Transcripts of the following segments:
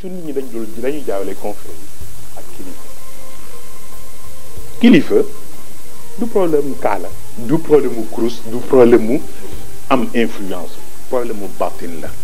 toujours nit ñi dañ dul dañuy jaawale confrérie ak kilifa kilifa du problème mu kaala du problème mu kurus du problème mu am influence problème mu baatin la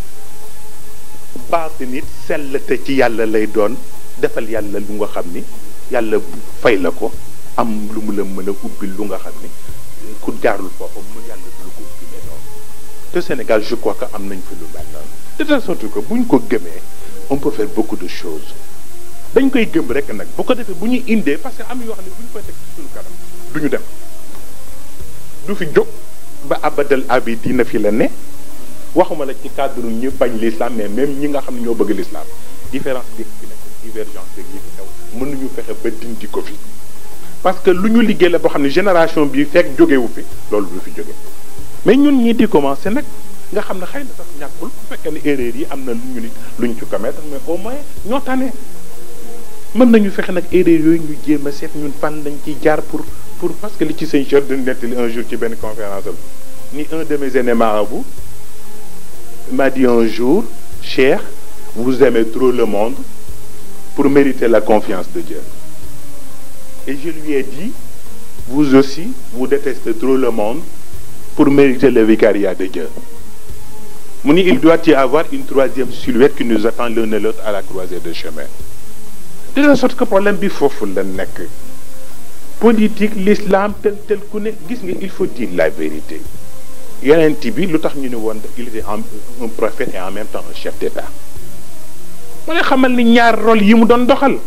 baatin it sell te ci yàlla lay doon defal yàlla lu nga xam ni yàlla fay la ko am lu mu la mën a ubbil lu nga xam ni ku jaarul foofu mu yàlla du lu ko ubbilee noonu te Sénégal je crois que am nañ fi lu mel noonu de telle sorte que bu ñu ko gëmee on peut faire beaucoup de choses dañ koy gëm rek nag bu ko defee bu ñu indee parce que am yoo xam ne bu ñu koy teg ci suñu kanam du ñu dem du fi jóg ba abadal abi dina fi la ne waxuma la ci cadre ñu bañ l'islam mais même ñi nga xam ne ñoo bëgg l'islam différence bi fi nekk divergence bi yi fi xew mënuñu fexe ba dindi ko fi parce que lu ñu liggéey la boo xam ne génération bi fekk jógewu fi loolu du fi jóge mais ñun ñii di commencé nag nga xam ne xëy na sax ñàkkul bu fekkee ne erreur yi am na lu ñu nit lu ñu ci commettre mais au moins ñoo tane mën nañu fexe nag erreur yooyu ñu jéem a seet ñun fan lañ ciy jaar pour pour parce que li ci sëñ Cheikh dañu nettali un jour ci benn conférence am ni un de mes aînés marabouts m'a dit un jour Cheikh vous aimez trop le monde pour mériter la confiance de Dieu et je lui ai dit vous aussi vous détestez trop le monde pour mériter le vicariat de Dieu mu ni il doit y avoir une troisième silhouette qui nous attend l'un et l'autre à la croisée de chemin de la sorte que problème bi foofu la nekk politique l'islam tel tel ku ne gis nga il faut dire la vérité yonent bi lu tax ñu ne woon il était un prophète et en même temps un chef d'État ma ne xamal ni ñaar rôle yi mu doon doxal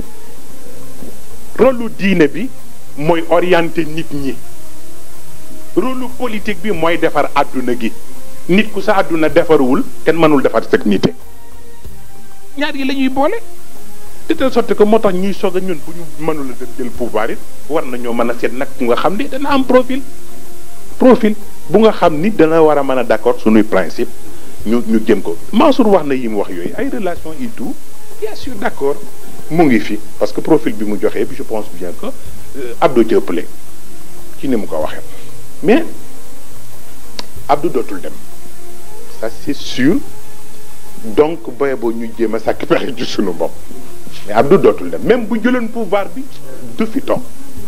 rôle lu diine bi mooy orienter nit ñi rôle lu politique bi mooy defar àdduna gi nit ku sa àdduna defarwul kenn mënul defar sa nité ñaar yi la ñuy boole de telle sorte que moo tax ñuy soog a ñun bu ñu mënul a jël pouvoir it war nañoo mën a seet nag nga xam ni dana am profil profil bu nga xam ni dana war a mën a d'accord suñuy principe ñu ñu jëm ko Mansour wax na yi mu wax yooyu ay relation et tout bien sûr d'accord mu ngi fi parce que profil bi mu joxee bi je pense bien que Abdou ci ëppale ci ni mu ko waxee mais Abdou dootul dem ça c'est sûr donc boye boo ñu jéem a sàkk pexe ci suñu bopp mais Abdou dootul dem même bu jëloon pouvoir bi du fi toog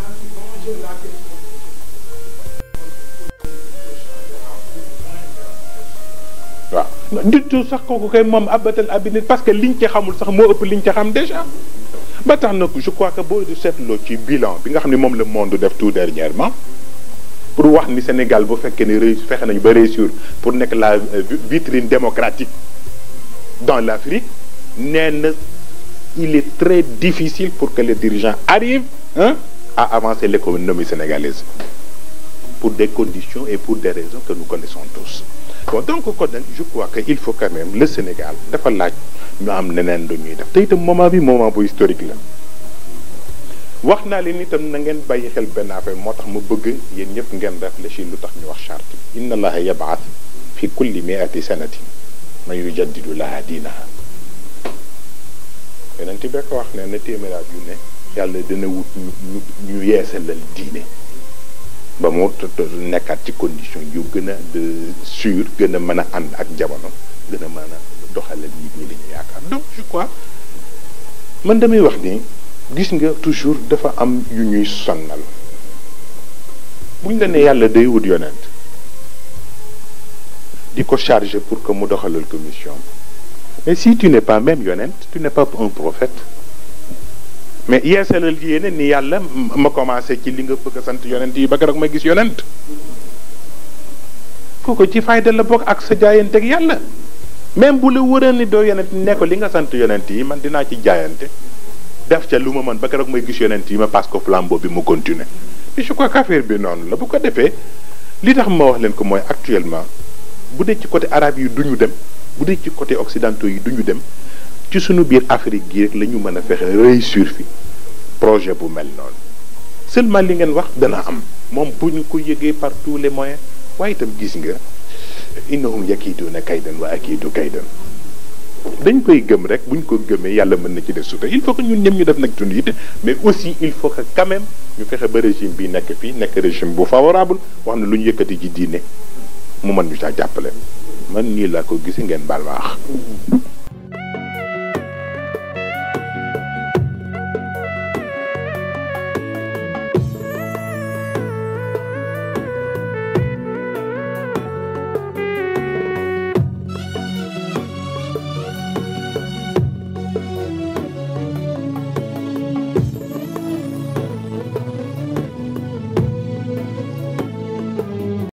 waaw du tout sax kooku kay moom abatal abinit parce que liñ ci xamul sax moo ëpp liñ ci xam déjà ba tax na je crois que boo du seetloo ci bilan bi nga xam ne moom le monde def tout dernièrement pour wax ni Sénégal bu fekkee ni réussir fexe nañu ba réussir pour nekk la vitrine démocratique dans l'Afrique nee na il est très difficile pour que les dirigeants arrivent hein, à avancer l'économie sénégalaise pour des conditions et pour des raisons que nous connaissons tous bon donc kon nag je crois que il faut quand même le Sénégal dafa laaj ñu am neneen lu ñuy def te itam moment bi moment bu historique la wax naa leen itam na ngeen bàyyi xel benn affaire moo tax mu bëgg yéen ñëpp ngeen réfléchir lu tax ñu wax charte inna allaha yabaat fi kulli miati sanatin man yujaddidu laha diinaha yeneen ti bekk wax ne na téeméeraat yu ne yàlla dina wut ñu ñu yeesalal diine ba mu nekkaat ci condition yu gën a de sûr gën a mën a ànd ak jamono gën a mën a doxalal nit ñi li ñu yaakaar donc je crois man damay wax ni gis nga toujours dafa am yu ñuy sonnal buñ la ne yàlla day wut yonent di ko charger pour que mu doxalal commission mais si tu n'es pas même yonent tu n'es pas un prophète mais yeesalal yéene ni yàlla ma commencé ci li nga bëgg a sant yonent yi ba keroog ma gis yonent kooku ci fayda la bokk ak sa jaayante ak yàlla même bu la wëree ni doo yonent ne ko li nga sant yonent yi man dinaa ci jaayante def ca lu ma mën ba keroog may gis yonent yi ma passe ko flambeau bi mu continuer et je crois qu'affaire bi noonu la bu ko defee li tax ma wax leen ko mooy actuellement bu dee ci côté arabe yi duñu dem bu dee ci côté occidentaux yi duñu dem ci suñu biir Afrique gi rek la ñu mën a fexe réussir fi projet bu mel noonu seulement li ngeen wax dana am moom bu ñu ko yëgee par tous les moyens waaye itam gis nga innahum yakiiduuna kaydan wa akiidu kaydan dañ koy gëm rek bu ñu ko gëmee yàlla mën na ci def suta il faut que ñun ñëpp ñu def nag suñu yitte mais aussi il faut que quand même ñu fexe ba régime bi nekk fii nekk régime bu favorable wax na lu ñu yëkkati ci diine mu mën ñu saa jàppale man nii laa ko gisi ngeen baal ma wax